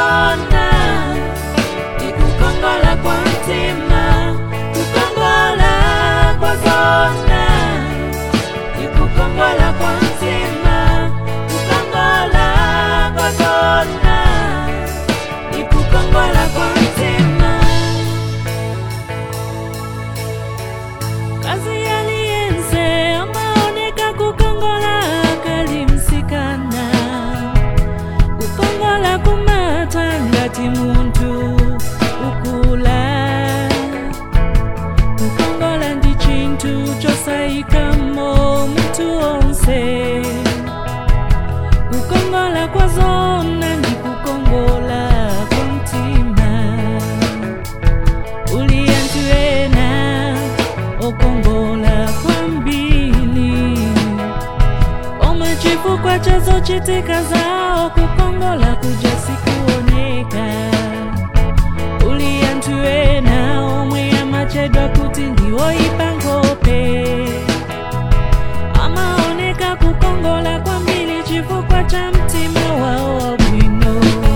zona ikukongola kwa mtima kukongola kwa zona ikukongola kwa mtima kukongola kwa zona ikukongola kwa mtima kazi yaliyense amaoneka kukongola kalimsikana kukongola kumata ngati muntu ukula kukongola ndi chinthu chosayikamo munthu onse kukongola kwa zona ndi kukongola kwa mtima uli anthu ena okongola kwambiri omwe chifukwa cha zochitika zawo kukongola kuja sikuoneka uli anthu ena omwe amachedwa kuti ndiwoyipa nkhope amaoneka kukongola kwambiri chifukwa cha mtima wawo wabwino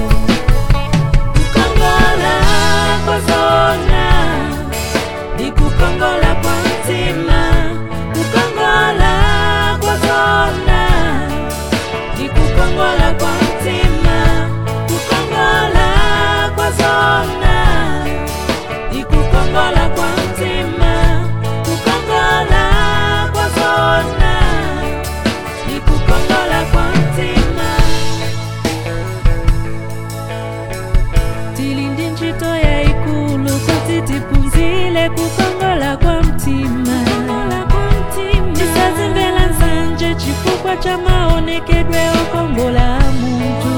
kukongola kwa zona ndikukongola kwa mtima kukongola kwa zona ndikukongola kwa mtima kukongola kwa zona ndikukongola kwa mtima kukongola kwa zona ndikukongola kwa mtima tili ndi ntchito yayikulu kuti tiphunzire kukongola kwa mtima tisazimvera nsanje chifukwa cha maonekedwe okongola a munthu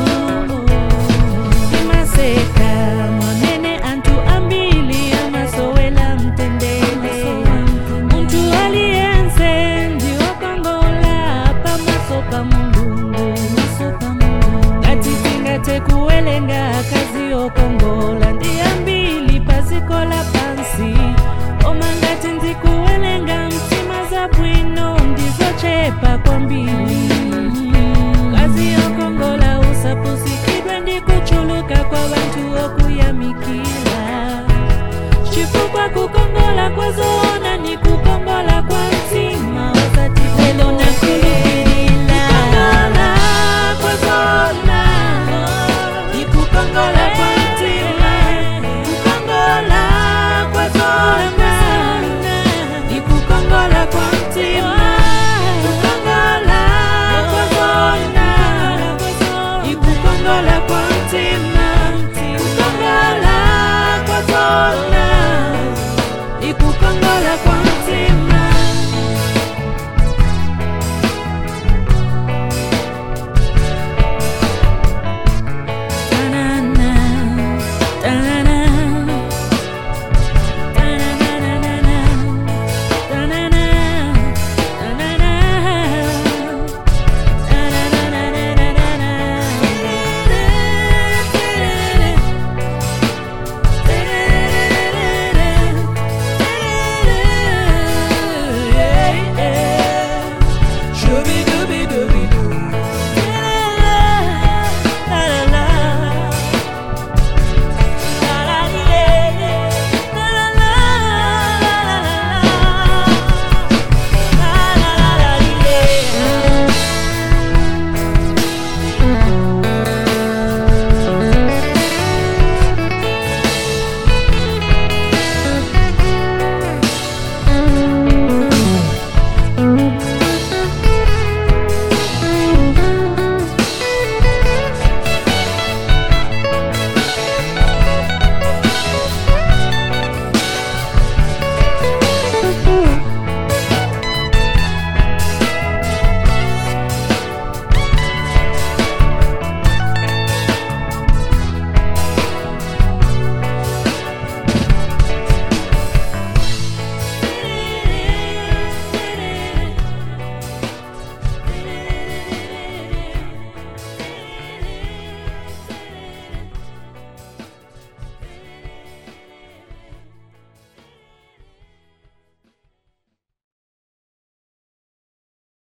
timaseka mwamene anthu ambiri amasowera mtendere munthu aliyense ndi wokongola pamaso pa mulungu ngati tingathe kuwelenga akazi okongola ndi ambiri pa dziko lapansi koma ngati ndikuwelenga mtima zabwino ndizochepa kwambiri kazi okongola usapusikidwe ndi kuchuluka kwa vanthu okuyamikira chifukwa kukongola kwa zona ni kukongola kwa mtima osati lelo nakulupirira kukongola kwa zona ni kukongola